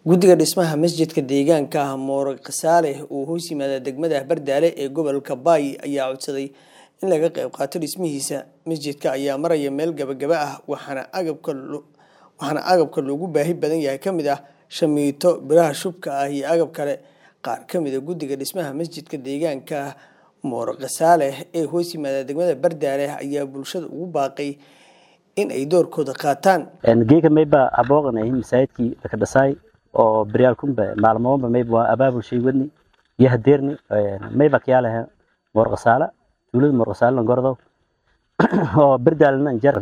guddiga dhismaha masjidka deegaanka ah moore khasaale oo hoos yimaada degmada bardaale ee gobolka baay ayaa codsaday in laga qayb qaato dhismihiisa masjidka ayaa maraya meel gabagaba ah waxaana agabka waxaana agabka loogu baahi badan yahay ka mid ah shamiito biraha shubka ah iyo agab kale qaar ka mid a guddiga dhismaha masjidka deegaanka moore khasaale ee hoos yimaada degmada bardaale ayaa bulshada ugu baaqay in ay doorkooda qaataan geeka mayba abooqanay masaajidkii laka dhasaay oo beryaalkunba maalmoonba mayba waa abaabul shay wadni iyo hadeerni mayba kayaalaha moorqasaala tuulada moorqasaala langordow oo berdaalna jar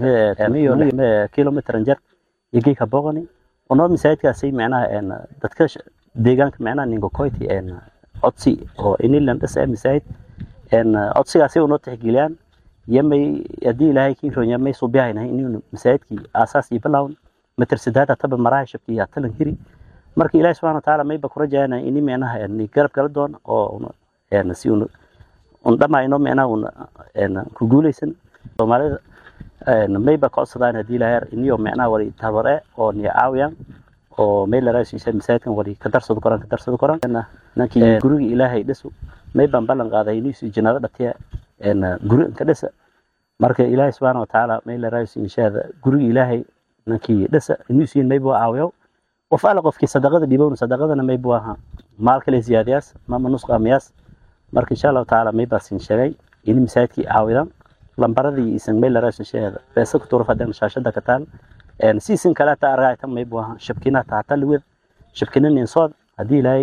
kilomitr jar iyo geeka booqani onoo masaajidkaasay macnaha dadka deegaanka macnaha ninkokoyti codsi oo inilan dhasa masaajid codsigaasay unoo tixgeliyaan yamay haddii ilaahay kii roon yamay suubiyahaynahay inuu masaajidkii aasaas iyo bilawn matar sadaada taba maraha shabki iyo talan hiri marka ilaahi subxana watacaala mayba ku rajayana ini micnaha garab gala doon oo si un un dhamayno micnaha un ku guuleysan soomaalida mayba ka codsadaan haddii ilaahay iniyo micnaha wali tabare oo niya caawiyaan oo meel la raashiisa masaajidkan wali ka darsado koraan ka darsado koraan nankii guriga ilaahay dhisu maybaan ballan qaaday inuusi janaado dhatiya guri ka dhisa marka ilaahay subxaana watacaala meel la raashiisa inshaada guriga ilaahay nankii dhisa inuusiin mayba caawiyo qof alla qofkii sadaqada dhibowna sadaqadana mayba waaha maal kale ziyaadiyaas mama nusqaamiyaas marka insha allahu tacaala maybaasin sheegay ini masaajidkii caawidaan lambaradii isan meel la raashin sheegada beesa ku tuura fadhan shaashada ka taal siisin kale ta argaa tan mayba waaha shabkina taata liwed shabkina ninsood haddii ilaahay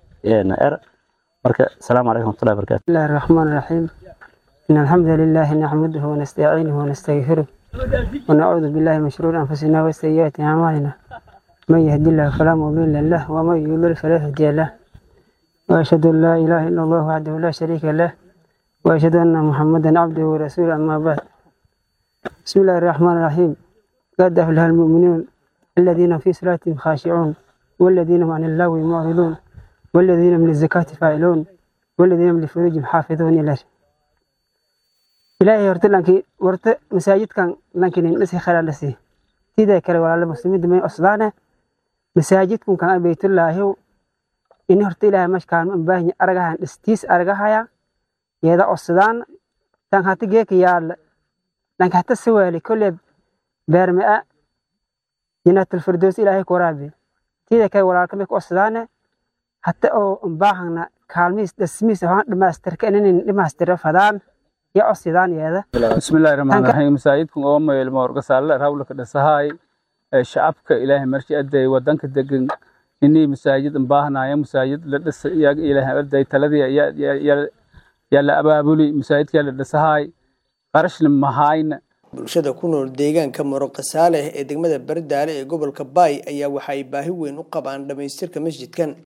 er marka asalaamu calaykum waraxmatullahi wabarakatu bismillahi الرحمن الرحيم إن الحمد لله نحمده ونستعينه ونستغفره ونعوذ بالله من شرور أنفسنا وسيئات أعمالنا من يهد الله فلا مضل له ومن يضلل فلا هادي له وأشهد أن لا إله إلا الله وحده لا شريك له وأشهد أن محمدا عبده ورسوله أما بعد بسم الله الرحمن الرحيم قد أفلح المؤمنون الذين في صلاتهم خاشعون والذين هم عن اللغو معرضون والذين من الزكاة فاعلون والذين من لفروجهم حافظون إلى ilaahay horta lankii warta masaajidkan lankinin dhisi khala dhisi tida kale walaala muslimiinta may osdaana masaajidkun kan baytullaahi ini horta ilaahay mashkaan ma baahin aragahan dhistiis aragahaya yeeda osdaan tan hata geeka yaala lanka hata sawaali kolle beermea janaatul firdows ilaahay ku waraabi tida kale walaalka may ku osdaana hata oo baahana kaalmiis dhismiis waxaan dhamaastirka inanin dhamaastira fadaan ya codsidaan yeeda bismillahi raxmaan raxiim masaajidkan oo mayl moorgasaale rawlaka dhasahaay shacabka ilaahay marshi aday wadanka degan inii masaajid baahnaya masaajid la dhisa iyaga ilaahay aday taladii yaa la abaabuli masaajidkaa la dhasahaay qarashna mahayna bulshada ku nool deegaanka moroqasaale ee degmada bardaale ee gobolka baay ayaa waxay baahi weyn u qabaan dhamaystirka masjidkan